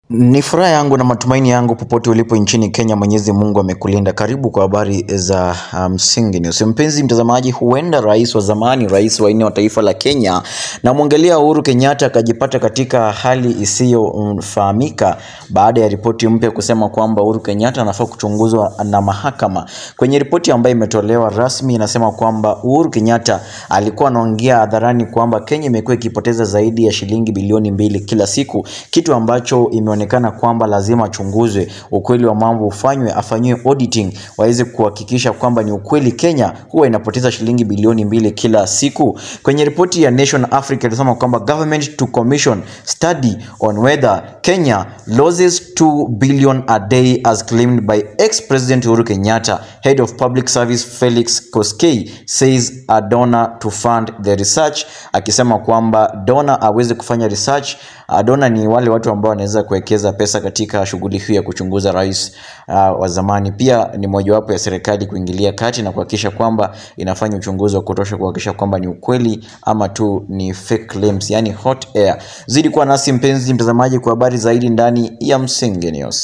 Ni furaha yangu na matumaini yangu popote ulipo nchini Kenya, Mwenyezi Mungu amekulinda. Karibu kwa habari za msingi um, news. Mpenzi mtazamaji, huenda rais wa zamani, rais wa nne wa taifa la Kenya, na mwangalia Uhuru Kenyatta akajipata katika hali isiyofahamika baada ya ripoti mpya kusema kwamba Uhuru Kenyatta anafaa kuchunguzwa na mahakama. Kwenye ripoti ambayo imetolewa rasmi, inasema kwamba Uhuru Kenyatta alikuwa anaongea hadharani kwamba Kenya imekuwa ikipoteza zaidi ya shilingi bilioni mbili kila siku, kitu ambacho ime onekana kwamba lazima achunguzwe, ukweli wa mambo ufanywe, afanyiwe auditing, waweze kuhakikisha kwamba ni ukweli Kenya huwa inapoteza shilingi bilioni mbili kila siku. Kwenye ripoti ya Nation Africa ilisema kwamba government to commission study on whether Kenya loses 2 billion a day as claimed by ex-president Uhuru Kenyatta. Head of Public Service Felix Koskei says a donor to fund the research, akisema kwamba donor aweze kufanya research. Donor ni wale watu ambao wanaweza kuwekeza pesa katika shughuli hii ya kuchunguza rais uh, wa zamani. Pia ni mojawapo ya serikali kuingilia kati na kuhakikisha kwamba inafanya uchunguzi wa kutosha kuhakikisha kwamba ni ukweli ama tu ni fake claims, yani hot air. Zidi kuwa nasi mpenzi mtazamaji, kwa habari zaidi ndani ya Msingi News.